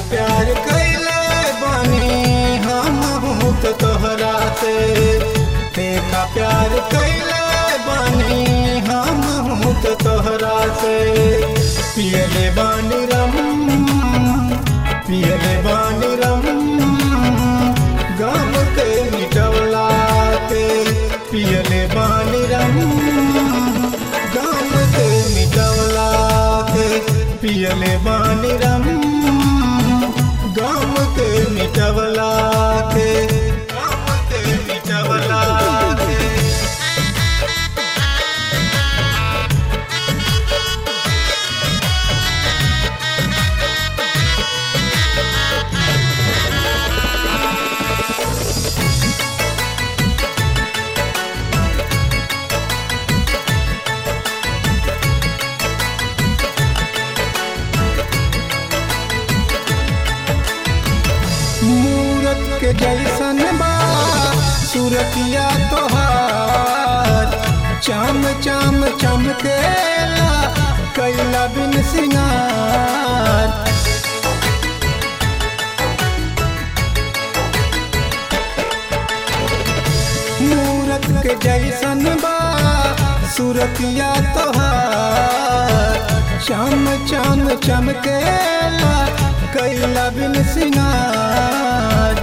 प्यार कैले बानी हम तो तोहरा से देखा प्यार कैले बानी हम तो तोहरा से पियले बानी रम पियले बानी रम गम के मिटवला के पियले बानी रम गम के मिटवला के पियले बानी रम गम के मिटवला के गम के मिटवला के मूरत के जैसन बा सूरतिया तोहार चाम चाम चमकेला कैला बिन सिंगार मूरत के जैसन बा सूरतिया तोहार चाम चाम चमकेला कैला बिन सिंगार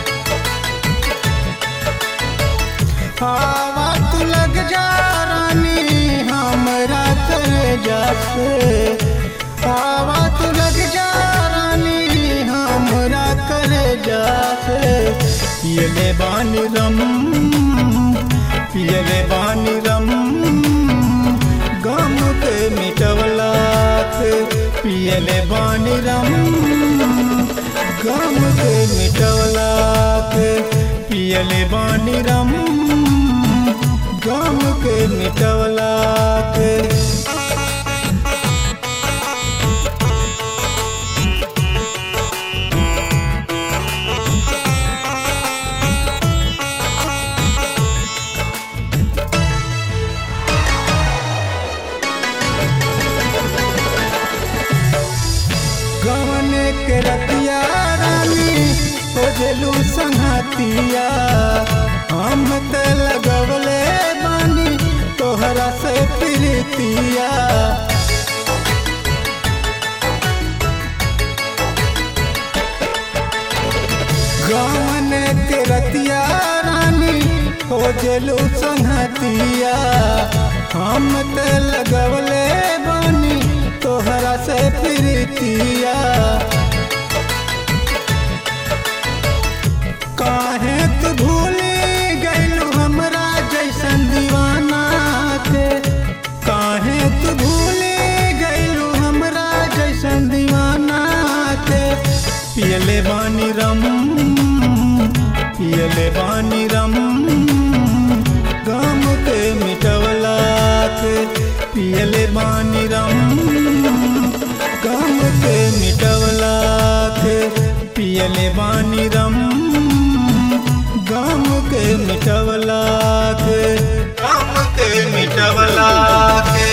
हवा तू लग जा रानी हमरा तेरे जासे हवा तू लग जा रानी हमरा करे जासे पियले बानी रम पियले बानी रम गम के मिटवला के पियले बानी रम गम के मिटवला के पियले बानी रम गम के मिटवला के गवन के रतिया रानी ओझलू संहतिया हम त लगवले बानी तोहरा से प्रीतिया गवन के रतिया रानी ओझलू संहतिया हम त लगवले बानी तोहरा से प्रीतिया काहे तू भूली गइलू हमरा जैसन दीवाना के काहे तू भूली गइलू हमरा जैसन दीवाना के पियले बानी रम पियले बानी रम गम के मिटवला के पियले बानी रम गम के मिटवला के पियले बानी रम गम के मिटवला के गम के मिटवला के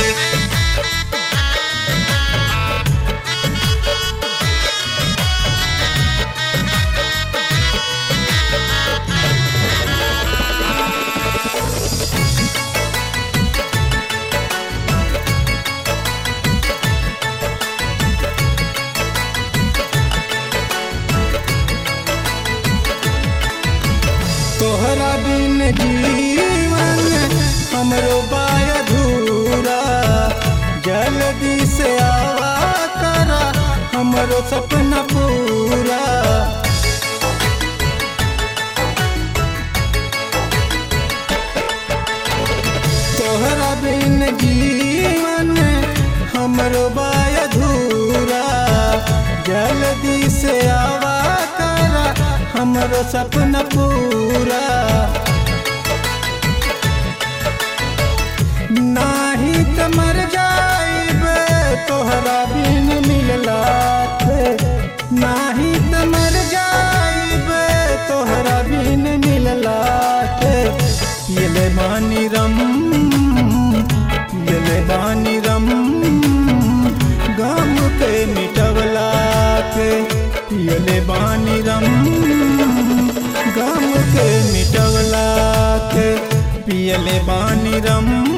तोहरा बिन जीवन हमरो बाय अधूरा जल्दी से आवा करा हमरो सपना पूरा तोहरा बिन जीवन हमरो बाय अधूरा जल्दी से आवा करा हमरो सपना पूरा नाही त मर जाइब तोहरा बिन मिलला पे नाही त मर जाइब तोहरा बिन मिलला पे पियले बानी रम पियले बानी रम गम के मिटवला के पियले बानी रम गम के मिटवला के पियले बानी रम